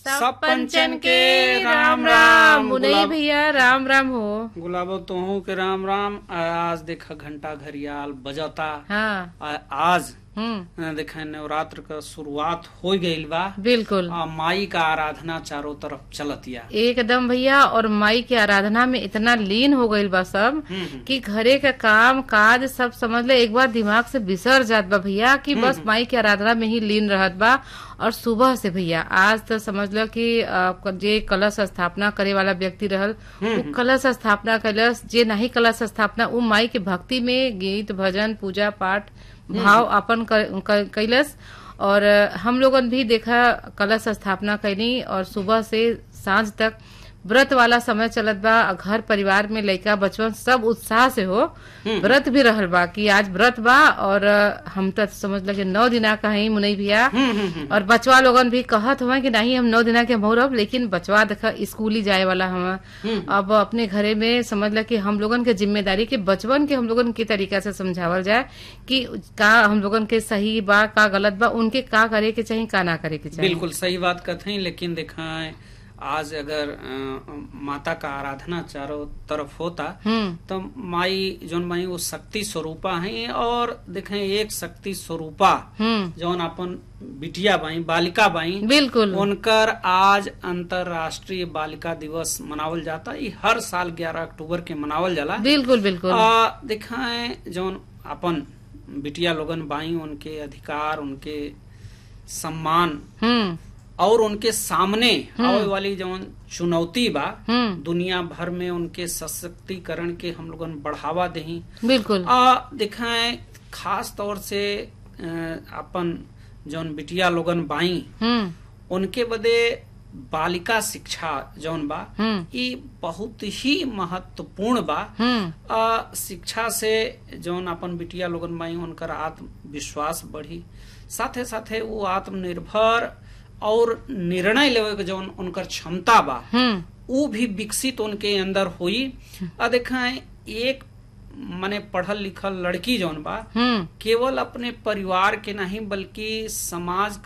सब पंचन के राम राम मुनई गुलाब- भैया राम राम हो गुलाबो तोहू के राम राम आ, आज देखा घंटा घड़ियाल बजता हाँ आ, आज हम्म आ, देखा नवरात्र का शुरुआत हो गईल बा बिल्कुल आ, माई का आराधना चारों तरफ चलतिया एकदम भैया और माई के आराधना में इतना लीन हो गईल बा सब हम्म, हम्म। कि घरे का काम काज सब समझ ले एक बार दिमाग से बिसर जात बा भैया कि बस माई के आराधना में ही लीन रहत बा और सुबह से भैया आज तो समझ लो कि अ, जे कलश स्थापना करे वाला व्यक्ति रहल वो कलश स्थापना कलश जे नहीं कलश स्थापना वो माई के भक्ति में गीत भजन पूजा पाठ भाव अपन क- क- कैलस और अ, हम लोगन भी देखा कलश स्थापना कैनी और सुबह से सांझ तक व्रत वाला समय चलत बा घर परिवार में लइका बचवन सब उत्साह से हो व्रत भी रहल बा कि आज व्रत बा और अ, हम तो समझ लगे नौ दिना का ही मुनई भैया और बचवा लोगन भी कहत हुआ कि नहीं हम नौ दिना के मोहरब लेकिन बचवा देखा स्कूल ही जाए वाला हम अब अपने घरे में समझ ल कि हम लोगन के जिम्मेदारी के बचवन के हम लोगन के तरीका से समझावल जाए कि का हम लोगन के सही बा का गलत बा उनके का करे के चाहिए का ना करे के चाहिए बिल्कुल सही बात कहते हैं लेकिन देखा आज अगर अ, माता का आराधना चारों तरफ होता हम्म तो माई जोन माई वो शक्ति स्वरूपा है और देखें एक शक्ति स्वरूपा हम्म जौन अपन बिटिया बाई बालिका बाई बिल्कुल उनकर आज अंतरराष्ट्रीय बालिका दिवस मनावल जाता ये हर साल 11 अक्टूबर के मनावल जाला बिल्कुल बिल्कुल आ, दिखाएं जौन अपन बिटिया लोगन बाई उनके अधिकार उनके सम्मान हम्म और उनके सामने आवे वाली जौन चुनौती बा हम्म दुनिया भर में उनके सशक्तिकरण के हम लोगन बढ़ावा दही बिल्कुल आ दिखाएं खास तौर से अ, अपन जौन बिटिया लोगन बाई हम्म उनके बदे बालिका शिक्षा जौन बा हम्म ई बहुत ही महत्वपूर्ण बा हम्म आ, शिक्षा से जौन अपन बिटिया लोगन बाई उनकर आत्मविश्वास बढ़ी साथे साथे वो आत्मनिर्भर और निर्णय लेवे के जौन उनकर क्षमता बा हम्म वो भी विकसित उनके अंदर हुई आ देखाएं एक माने पढ़ल लिखल लड़की जौन बा हम्म केवल अपने परिवार के नहीं बल्कि समाज